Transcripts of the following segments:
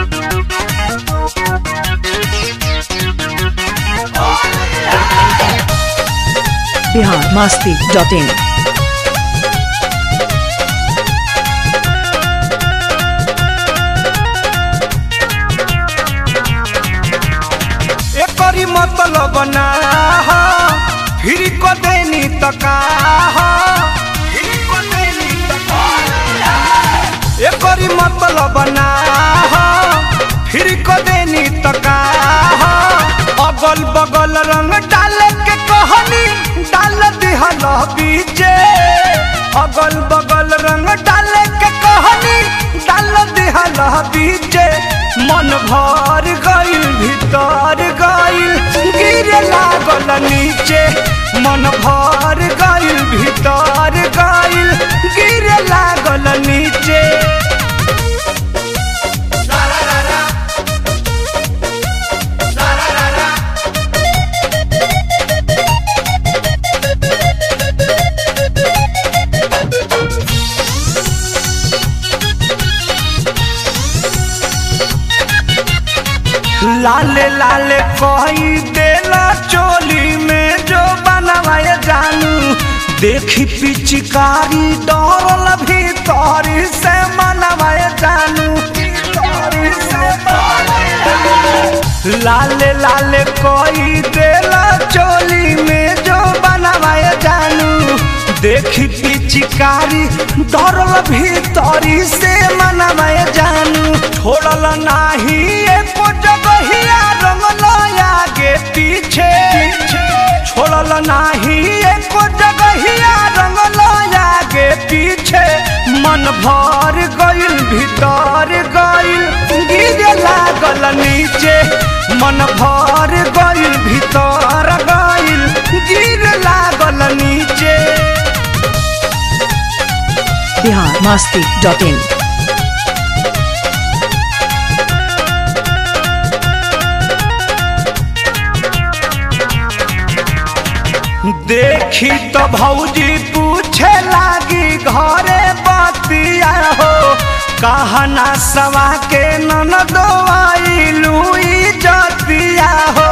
Bihar Masti dot in एकरी मतलब ना हो फिर को देनी त का हो फिर को देनी त का एकरी मतलब ना हो फिर को देनी त का हो अगल बगल रंग डाल के कहनी डाल दिहल बीचे अगल बगल रंग डाल के कहनी डाल दिहल बीचे मन भर गइल भीतर गइल गिरे लागल नीचे मन भर गइल भीतर गइल गिरे लागल नीचे लाले लाले कोई देला चोली में जो बनवाए जानू देखी पिचकारी डरल भीतर से मनवाए जानू भीतर से मनवाए जानू। लाले लाले कोई देला चोली में जो बनवाए जानू देखी पिचकारी डरल भीतरी से मनवाए जानू छोड़ल नाही एको जगहिया रंगल आगे पीछे छोड़ल नाही एको जगहिया रंगल आगे पीछे मन भर गइल भीतर गइल गिरे लागल नीचे मन भर गइल भीतर गइल गिरे लागल नीचे बिहार मस्ती डॉट इन देखी तो भौजी पूछे लागी घरे बतिया हो कहना सवा के ननदो आई लुई जतिया हो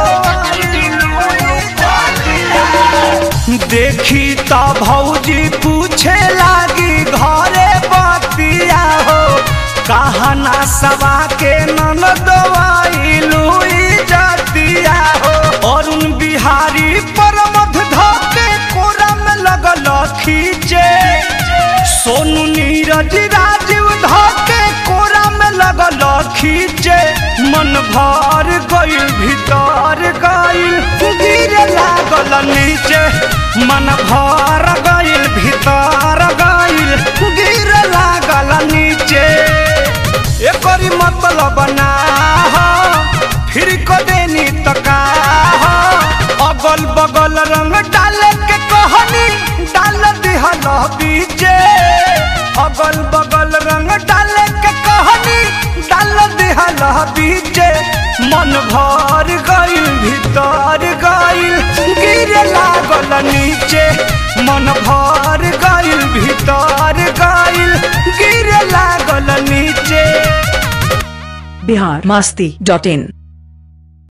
देखी तो भौजी पूछे लागी घरे बतिया हो कहना सवा के ननदो आई लुई जतिया हो अरुण बिहारी परमध धके कोरा में लगल खींचे सोनू नीरज राजीव धके कोरा में लगल खींचे मन भर गइल भीतर गइल गिरे लागल नीचे मन भर गइल भीतर गइल गिरे लागल नीचे एकरी मतलब ना हो फिर को देनी त का हो अगल बगल रंग डाल के कहनी डाल दिहल बीचे अगल बगल रंग डाल के कहनी डाल दिहल बीचे मन भर गइल भीतर गइल गिरे लागल नीचे मन भर गइल भीतर गइल गिरे लागल नीचे बिहार मस्ती डॉट इन